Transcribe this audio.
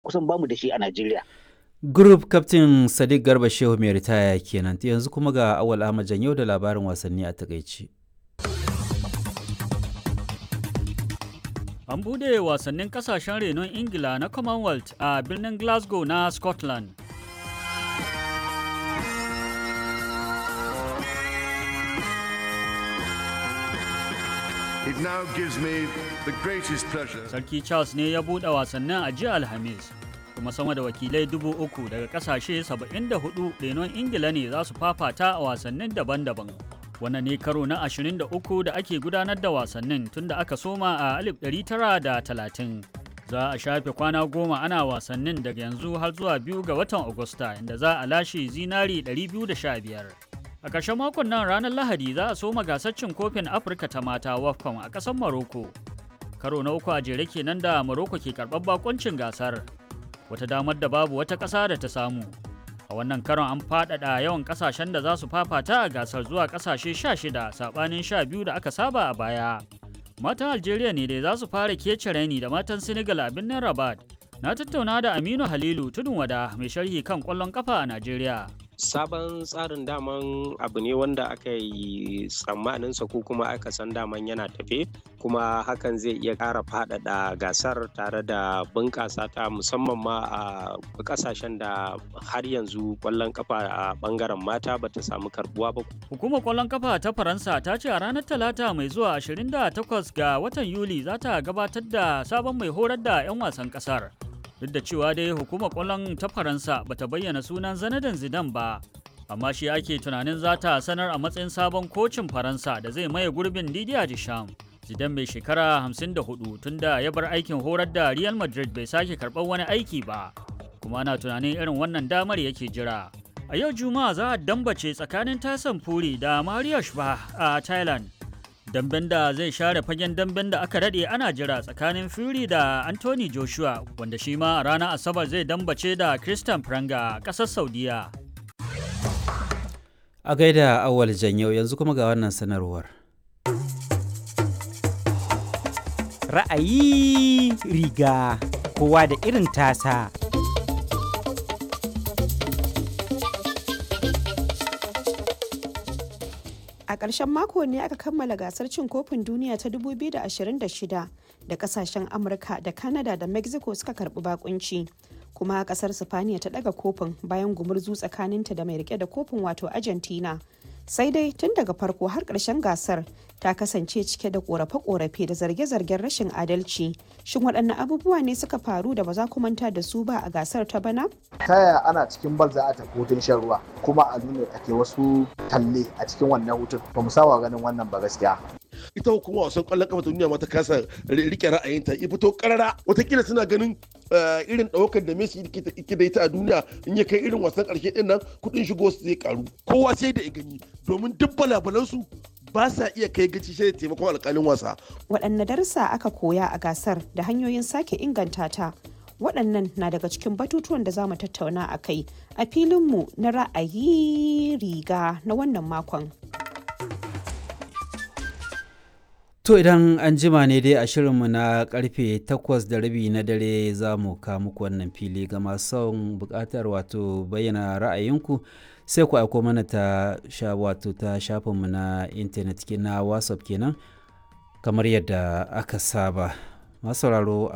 kusan bamu da shi a Najeriya. Group Captain Sadiq Garba Shehu mai ritaya kenan yanzu kuma ga Awal Ahmad Janyo da labarin wasanni a takaici. An bude wasannin kasashen renon Ingila na Commonwealth a birnin Glasgow na Scotland. It now gives me the greatest pleasure. Sarki Charles ne ya buɗe wasannin a jiya Alhamis. Kuma sama da wakilai dubu uku daga kasashe 74 renon Ingila ne za su fafata a wasannin daban-daban. Wannan ne karo na 23 da ake gudanar da wasannin tun da aka soma a 1930. Za a shafe kwana goma ana wasannin daga yanzu har zuwa biyu ga watan Agusta inda za a lashe zinari 215. A ƙarshen makon nan ranar Lahadi za a soma gasar cin kofin Afirka ta mata WAFCON a ƙasar Maroko. Karo na uku a jere kenan da Maroko ke karɓar bakoncin gasar. Wata damar da babu wata ƙasa da ta samu. A wannan karon an faɗaɗa yawan ƙasashen da za su fafata a gasar zuwa ƙasashe 16 saɓanin 12 da aka saba a baya. Matan Algeria ne dai za su fara kece raini da matan Senegal a birnin Rabat. Na tattauna da Aminu Halilu Tudun Wada mai sharhi kan ƙwallon kafa a Najeriya. sabon tsarin daman abu ne wanda aka yi tsammaninsa ko kuma aka san daman yana tafe kuma hakan zai iya ƙara faɗaɗa gasar tare da bunƙasa ta musamman ma a ƙasashen da har yanzu ƙwallon kafa a ɓangaren mata ba ta samu karbuwa ba. Hukumar ƙwallon kafa ta Faransa ta ce a ranar Talata mai zuwa 28 ga watan Yuli za ta gabatar da sabon mai horar da 'yan wasan ƙasar. duk da cewa dai hukumar kwallon ta faransa bata bayyana sunan zanadan zidan ba amma shi ake tunanin za ta sanar a matsayin sabon kocin faransa da zai maye gurbin didier deschamps zidan mai shekara 54 tunda ya bar aikin horar da real madrid bai sake karɓar wani aiki ba kuma ana tunanin irin wannan damar yake jira a yau juma'a za a dambace tsakanin tasan furi da mario shba a thailand damben da zai share fagen damben da aka daɗe ana jira tsakanin Fury da Anthony Joshua wanda shi ma a ranar Asabar zai dambace da Christian Pranga a ƙasar Saudiya. A gaida awal janyo yanzu kuma ga wannan sanarwar. Ra'ayi riga kowa da irin tasa. A ƙarshen mako ne aka kammala gasar cin kofin duniya ta 2026 da kasashen Amurka da Canada da Mexico suka karbi bakunci. Kuma kasar Sifaniya ta daga kofin bayan gumurzu tsakaninta da mai rike da kofin wato Argentina. Sai dai tun daga farko har ƙarshen gasar ta kasance cike da ƙorafe-ƙorafe da zarge-zargen rashin adalci. Shin waɗanne abubuwa ne suka faru da ba za ku manta da su ba a gasar ta bana? ta yaya ana cikin bal za a tafi hutun shan ruwa kuma a nuna ake wasu talle a cikin wannan hutun ba mu saba ganin wannan ba gaskiya ita hukumar wasan kwallon kafa ta duniya ma ta kasa rike ra'ayinta ya fito karara watakila suna ganin irin ɗaukar da Messi yake da ita a duniya in ya kai irin wasan ƙarshe din nan kuɗin shigo su zai karu kowa sai da ya gani domin duk balabalansu ba sa iya kai gaci sai da taimakon alƙalin wasa Waɗanne darussa aka koya a gasar da hanyoyin sake inganta ta waɗannan na daga cikin batutuwan da za mu tattauna a kai a filinmu na ra'ayi riga na wannan makon. To idan an jima ne dai a shirinmu na karfe takwas da rabi na dare za mu ka muku wannan fili ga masu son bukatar wato bayyana ra'ayinku sai ku aiko mana ta sha wato ta shafinmu na intanet na whatsapp kenan kamar yadda aka saba masu sauraro